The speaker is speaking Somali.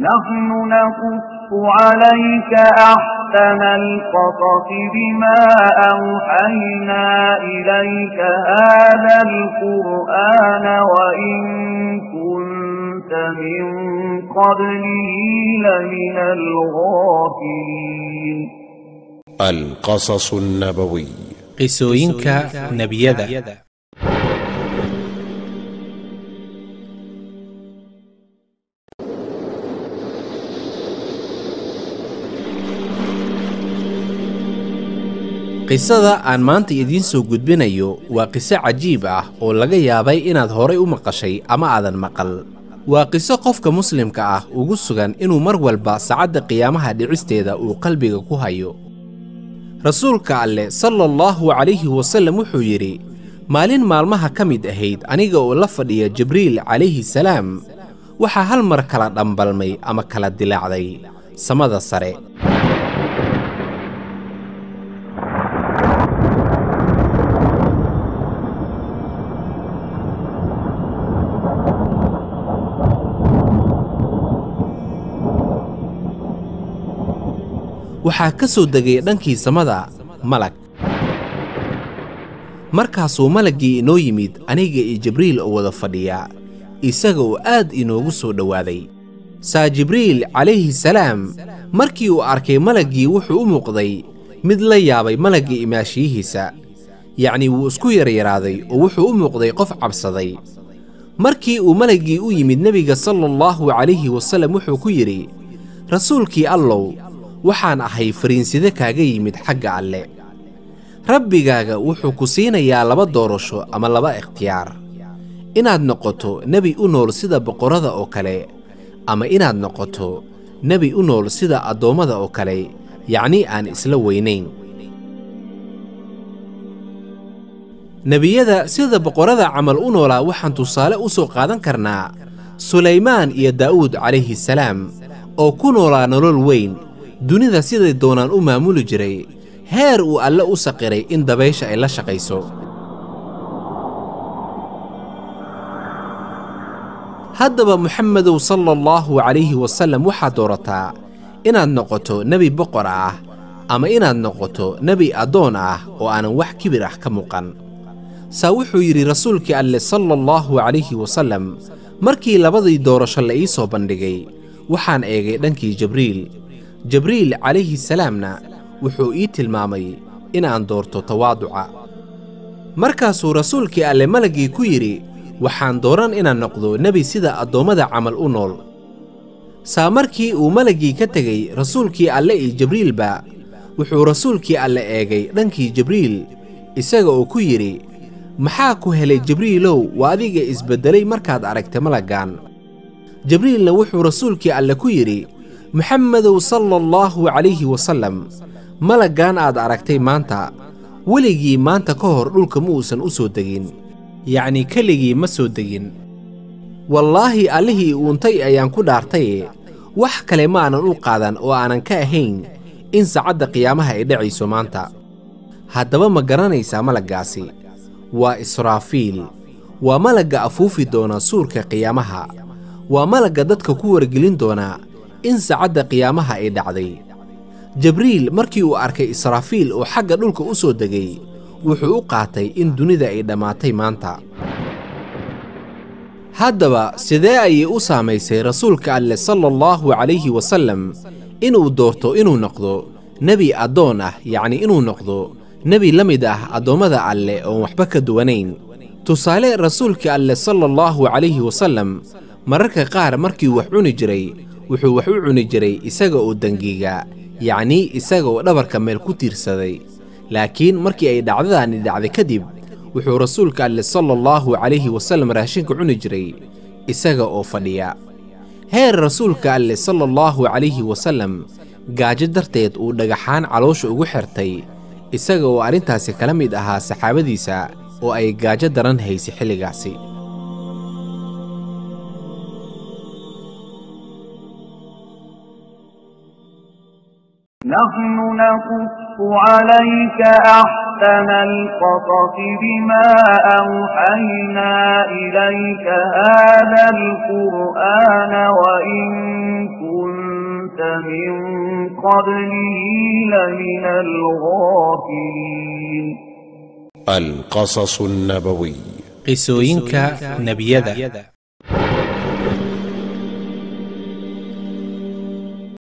نحن نقص عليك أحسن القصص بما أوحينا إليك هذا القرآن وإن كنت من قبله لمن الغافلين القصص النبوي qisooyinka nebiyada qisada aan maanta idiin soo gudbinayo waa qiso cajiib ah oo laga yaabay inaad horay u maqashay ama aadan maqal waa qiso qofka muslimka ah ugu sugan inuu mar walba saacadda qiyaamaha dhicisteeda uu qalbiga ku hayo rasuulka alleh sala allahu calayhi wasallam wuxuu yidhi maalin maalmaha ka mid ahayd aniga oo la fadhiya jibriil calayhi salaam waxaa hal mar kala dhambalmay ama kala dilaacday samada sare waxaa ka soo degay dhankii samada malag markaasuu malaggii inoo yimid aniga iyo jibriil oo wada fadhiya isaga oo aad inoogu soo dhowaaday saa jibriil calayhi salaam markii uu arkay malaggii wuxuu u muuqday mid la yaabay malaggii imaashiyihiisa yacnii wuu isku yaryaraaday oo wuxuu u muuqday qof cabsaday markii uu malaggii u yimid nebiga sala allahu calayhi wasallam wuxuu ku yidhi rasuulkii allow waxaan ahay fariinside kaaga yimid xagga alle rabbigaaga wuxuu ku siinayaa laba doorasho ama laba ikhtiyaar inaad noqoto nebi u nool sida boqorrada oo kale ama inaad noqoto nebi u nool sida addoommada oo kale yacnii aan isla weynayn nebiyada sida boqorrada camal u noolaa waxaan tusaale u soo qaadan karnaa sulaymaan iyo daa'uud calayhi salaam oo ku noolaa nolol weyn dunida siday doonaan u maamuli jiray heer uu alle u saqiray in dabaysha ay la shaqayso haddaba moxamedow sala allahu calayhi wasallam waxaad doorataa inaad noqoto nebi boqor ah ama inaad noqoto nebi addoon ah oo aanan wax kibir ah ka muuqan saa wuxuu yidhi rasuulkii alle sala allahu calayhi wasallam markii labadii doorasho la ii soo bandhigay waxaan eegay dhankii jibriil jibriil calayhi salaamna wuxuu ii tilmaamay inaan doorto tawaaduca markaasuu rasuulkii alle malaggii ku yidhi waxaan dooran inaan noqdo nebi sida addoommada camal u nool saa markii uu malaggii ka tegey rasuulkii alle iyo jibriilba wuxuu rasuulkii alle eegay dhankii jibriil isaga oo ku yidhi maxaa ku helay jibriilow waa adiga isbeddelay markaad aragtay malaggan jibriilna wuxuu rasuulkii alle ku yidhi moxamedow sala allahu calayhi wasallam malaggan aad aragtay maanta weligii maanta ka hor dhulka ma uusan u soo degin yacnii keligii ma soo degin wallaahi allihii uuntay ayaan ku dhaartaye wax kale ma aanan u qaadan oo aanan ka ahayn in saacadda qiyaamaha ay dhacayso maanta haddaba ma garanaysaa malaggaasi waa israafiil waa malagga afuufi doona suurka qiyaamaha waa malagga dadka ku wargelin doona in saacadda qiyaamaha ay dhacday jibriil markii uu arkay israafiil oo xagga dhulka u soo degay wuxuu u qaatay in dunida ay dhammaatay maanta haddaba sidee ayay u saamaysay rasuulka alleh sala allahu calayhi wasallam inuu doorto inuu noqdo nebi addoon ah yacnii inuu noqdo nebi la mid ah addoommada alleh oon waxba ka duwanayn tusaale rasuulka alleh sala allahu calayhi wasallam mararka qaar markii wax cuni jiray wuxuu wax u cuni jiray isaga oo dengiga yacnii isaga oo dhabarka meel ku tiirsaday laakiin markii ay dhacdadaani dhacday kadib wuxuu rasuulka alleh sala allahu calayhi wasallam raashinka cuni jiray isaga oo fadhiya heer rasuulka alleh sala allahu calayhi wasallam gaajo darteed uu dhagaxaan caloosha ugu xirtay isaga oo arrintaasi kala mid ahaa saxaabadiisa oo ay gaajo daran haysay xilligaasi نحن نقص عليك أحسن القصص بما أوحينا إليك هذا القرآن وإن من قبله لمن الغافلين القصص النبوي qisooyinka nebiyada